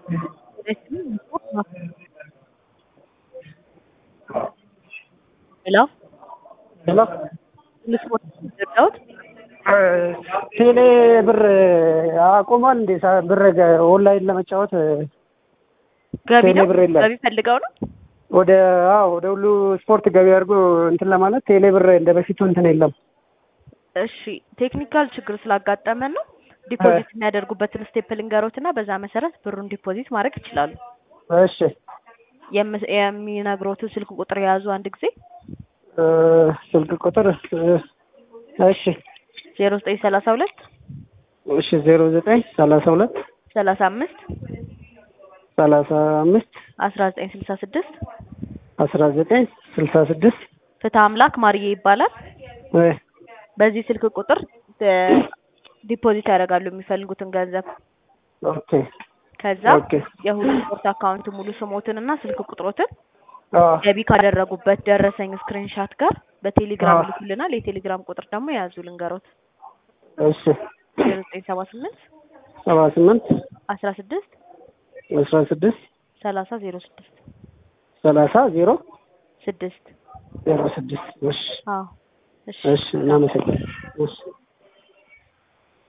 ሄሎ ሄሎ ልስሞት የረዳሁት ቴሌ ብር አቁሟል እንዴ? ሳ- ብር ገ- ኦንላይን ለመጫወት ገቢ ቴሌ ነው ብር የለም። ገቢ ፈልገው ነው ወደ አዎ ወደ ሁሉ ስፖርት ገቢ አድርጎ እንትን ለማለት ቴሌ ብር እንደ በፊቱ እንትን የለም። እሺ ቴክኒካል ችግር ስላጋጠመን ነው ዲፖዚት የሚያደርጉበትን ስቴፕ ልንገሮት እና በዛ መሰረት ብሩን ዲፖዚት ማድረግ ይችላሉ እሺ የም- የሚነግሮትን ስልክ ቁጥር የያዙ አንድ ጊዜ እ፣ ስልክ ቁጥር እ፣ እሺ ዜሮ ዘጠኝ ሰላሳ ሁለት እሺ ዜሮ ዘጠኝ ሰላሳ ሁለት ሰላሳ አምስት ሰላሳ አምስት አስራ ዘጠኝ ስልሳ ስድስት አስራ ዘጠኝ ስልሳ ስድስት ፍትህ አምላክ ማርዬ ይባላል እ፣ በዚህ ስልክ ቁጥር እ፣ ዲፖዚት ያደርጋሉ የሚፈልጉትን ገንዘብ ኦኬ ከዛ ኦኬ የሁሉ ስፖርት አካውንት ሙሉ ስሞትን እና ስልክ ቁጥሮትን አ ገቢ ካደረጉበት ደረሰኝ ስክሪንሻት ጋር በቴሌግራም አዎ። ይልኩልናል። የቴሌግራም ቁጥር ደግሞ የያዙ ልንገሮት እሺ ዜሮ ዘጠኝ ሰባ ስምንት ሰባ ስምንት አስራ ስድስት አስራ ስድስት ሰላሳ ዜሮ ስድስት ሰላሳ ዜሮ ስድስት ዜሮ ስድስት እሺ አዎ እሺ እሺ እናመሰግናለን እሺ